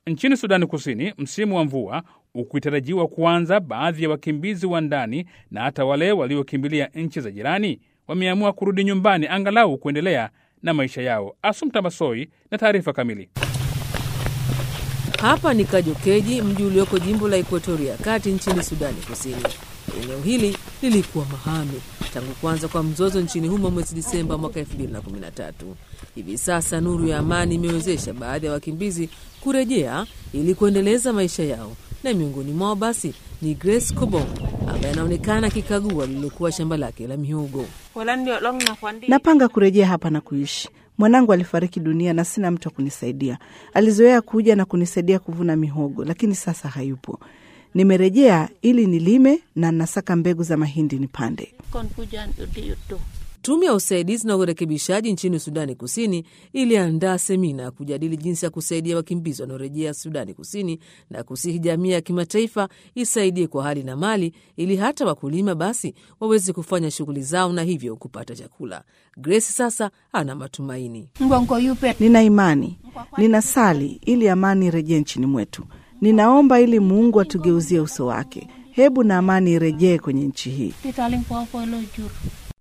Nchini Sudani Kusini, msimu wa mvua ukitarajiwa kuanza, baadhi ya wakimbizi wa ndani na hata wale waliokimbilia nchi za jirani wameamua kurudi nyumbani angalau kuendelea na maisha yao. Asumta Masoi na taarifa kamili. Hapa ni Kajokeji, mji ulioko jimbo la Ekuatoria ya kati nchini Sudani Kusini. Eneo hili lilikuwa mahame tangu kuanza kwa mzozo nchini humo mwezi Disemba mwaka 2013. Hivi sasa nuru ya amani imewezesha baadhi ya wakimbizi kurejea ili kuendeleza maisha yao, na miongoni mwao basi ni Grace Kobong ambaye anaonekana akikagua lililokuwa shamba lake la mihogo. Napanga kurejea hapa na kuishi. Mwanangu alifariki dunia na sina mtu wa kunisaidia. Alizoea kuja na kunisaidia kuvuna mihogo, lakini sasa hayupo. Nimerejea ili nilime na nasaka mbegu za mahindi nipande. Tume ya usaidizi na urekebishaji nchini Sudani Kusini iliandaa semina ya kujadili jinsi ya kusaidia wakimbizi wanaorejea Sudani Kusini na kusihi jamii ya kimataifa isaidie kwa hali na mali ili hata wakulima basi waweze kufanya shughuli zao na hivyo kupata chakula. Grace sasa ana matumaini. Nina imani, ninasali ili amani irejee nchini mwetu. Ninaomba ili Mungu atugeuzie uso wake. Hebu na amani irejee kwenye nchi hii.